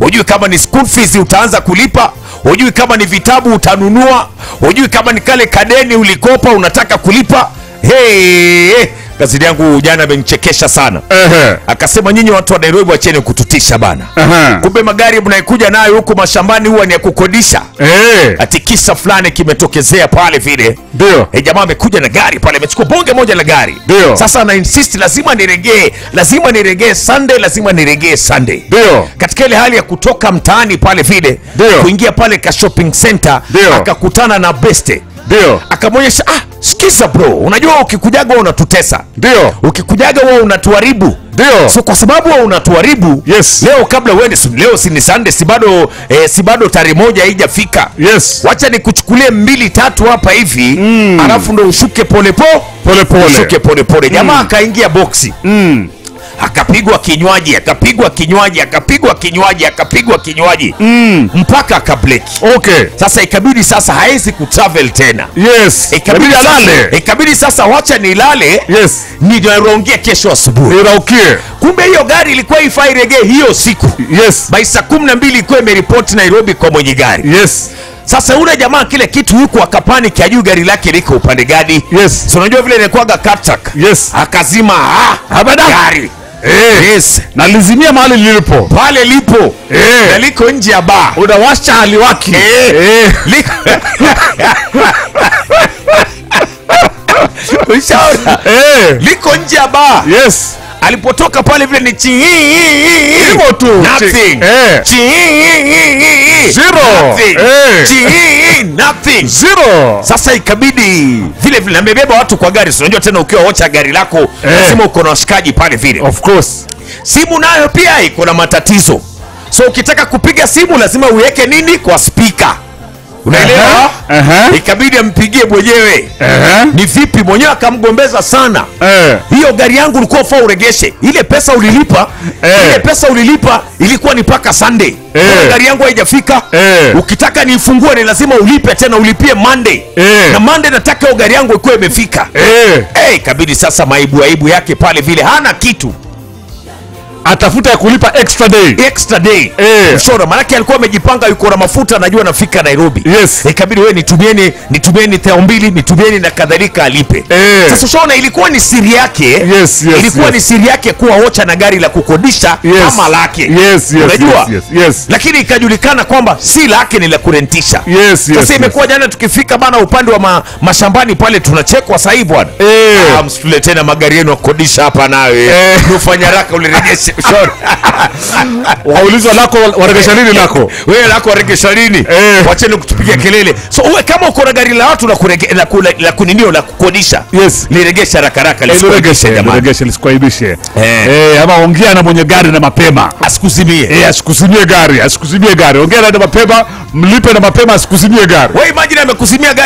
hujui kama ni school fees utaanza kulipa hujui kama ni vitabu utanunua hujui kama ni kale kadeni ulikopa unataka kulipa hey, gazeti yangu jana amenichekesha sana Ehe. akasema nyinyi watu wa nairobi wacheni kututisha bana Aha. kumbe magari mnaikuja nayo huku mashambani huwa ni ya kukodisha Eh. ati kisa fulani kimetokezea pale vile Ndio. e, jamaa amekuja na gari pale amechukua bonge moja la gari Ndio. sasa ana insist lazima niregee lazima niregee sunday lazima niregee sunday Ndio. katika ile hali ya kutoka mtaani pale vile Ndio. kuingia pale ka shopping center Ndio. akakutana na beste Ndio. akamwonyesha ah sikiza bro unajua ukikujaga wewe unatutesa Ndio. ukikujaga wewe unatuharibu Ndio. so kwa sababu wewe unatuharibu Yes. leo kabla uende si- leo si ni sunday si bado eh, si bado tarehe moja haijafika Yes. wacha nikuchukulie mbili tatu hapa hivi mm. alafu ndo ushuke polepo Pole pole. ushuke polepole jamaa akaingia boksi Mm. akapigwa kinywaji akapigwa kinywaji akapigwa kinywaji akapigwa kinywaji Mm. mpaka akableki Okay. sasa ikabidi sasa haezi kutravel tena Yes. ikabidi Inabidi sasa, alale. ikabidi sasa wacha nilale Yes. ninarongia kesho asubuhi Iraukie. kumbe hiyo gari ilikuwa ifai regee hiyo siku Yes. by saa kumi na mbili ilikuwa imeripoti nairobi kwa mwenye gari Yes. sasa ule jamaa kile kitu huku akapani kiajuu gari lake liko upande gani Yes. so unajua vile inakuwaga kaptak Yes. akazima ah, Abada. gari Eh. yes Nalizimia mahali lilipo. pale lipo Eh. na liko nje ya baa Unawasha haliwaki. Eh. Eh. Liko- Ushaona? Eh. liko nje ya baa Yes. alipotoka pale vile ni chi Hivyo tu. nothing Eh. Chi- Zero. nothing. Eh. Chi- nothing Zero. sasa ikabidi vile vile amebeba watu kwa gari si unajua tena ukiwa wocha gari lako lazima uko na washikaji pale vile Of course. simu nayo pia iko na matatizo so ukitaka kupiga simu lazima uweke nini kwa spika unaelewa Aha, aha. ikabidi ampigie mwenyewe Eh. ni vipi mwenyewe akamgombeza sana Eh. hiyo gari yangu ulikuwa ufaa uregeshe ile pesa ulilipa Eh. ile pesa ulilipa ilikuwa ni mpaka sunday Eh. Mbona gari yangu haijafika Eh. ukitaka niifungue ni lazima ulipe tena ulipie monday Eh. na monday nataka hiyo gari yangu ikuwa imefika Eh. Eh, ikabidi sasa maibu aibu yake pale vile hana kitu Atafuta ya kulipa extra day. extra day Eh. mshora manake alikuwa amejipanga yuko na mafuta anajua nafika nairobi Yes. ikabidi we nitumieni nitumieni thao mbili nitumieni na kadhalika alipe Eh. sasa ushaona ilikuwa ni siri yake Yes, yes, ilikuwa yes. ni siri yake kuwa ocha na gari la kukodisha Yes. kama lake Yes, yes, unajua yes, yes, yes. lakini ikajulikana kwamba si lake ni la kurentisha Yes, yes, sasa yes. imekuwa jana tukifika bana upande wa ma, mashambani pale tunachekwa sahii bwana Eh. Ah, msitule tena magari yenu ya kukodisha hapa nawe Eh. ufanya raka ulirejeshe Ushaona? Waulizwa lako waregesha nini lako? wewe lako waregesha lini Eh. wacheni kutupigia kelele so uwe kama uko na gari la watu la kurege, la, ku- la, la kuninio la kukodisha Yes. liregesha rakaraka Liregeshe, liregeshe lisikuaibishe. Eh. Eh, ama ongea na mwenye gari na mapema. asikuzimie Eh, asikuzimie gari, asikuzimie gari. Ongea na mapema, mlipe na mapema asikuzimie gari. we imagine amekuzimia gari